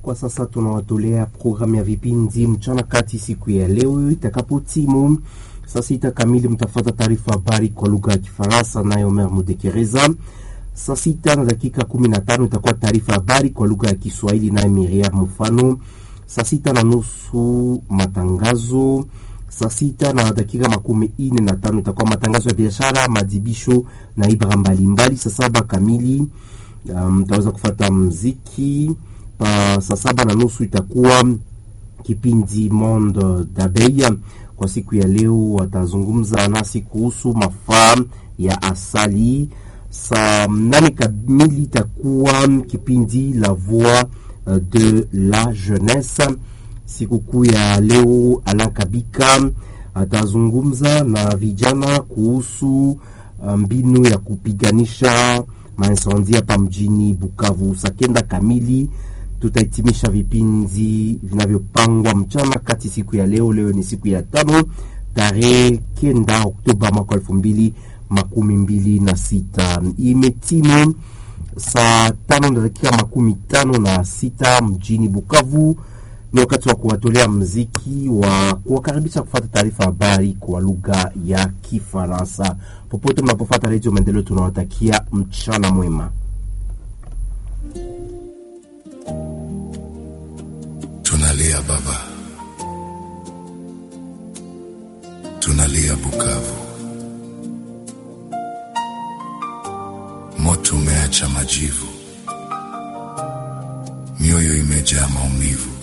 Kwa sasa tunawatolea programu ya vipindi mchana kati siku ya leo itakapo timu saa sita kamili, mtafuata taarifa habari kwa lugha ya Kifaransa naye Omer Mudekereza. Saa sita na dakika kumi na tano itakuwa taarifa habari kwa lugha ya Kiswahili naye Miriam Mfano. Saa sita na nusu matangazo. Saa sita na dakika makumi ine na tano itakuwa matangazo ya biashara, madibisho na ibra mbalimbali. Saa saba kamili mtaweza um, kufata mziki pa saa saba na nusu itakuwa kipindi Monde d'Abeille. Kwa siku ya leo watazungumza nasi kuhusu mafaa ya asali. Saa nane kamili itakuwa kipindi La Voix de la Jeunesse. Sikukuu ya leo, Alain Kabika atazungumza na vijana kuhusu mbinu ya kupiganisha mainsandi hapa mjini Bukavu. Saa kenda kamili tutahitimisha vipindi vinavyopangwa mchana kati siku ya leo. Leo ni siku ya tano tarehe kenda Oktoba mwaka elfu mbili makumi mbili na sita. Imetimu saa tano na dakika makumi tano na sita mjini Bukavu. Ni wakati wa kuwatolea mziki wa kuwakaribisha kufata taarifa habari kwa lugha ya Kifaransa. Popote mnapofata Redio Maendeleo, tunawatakia mchana mwema. Tunalia baba, tunalia Bukavu, moto umeacha majivu, mioyo imejaa maumivu.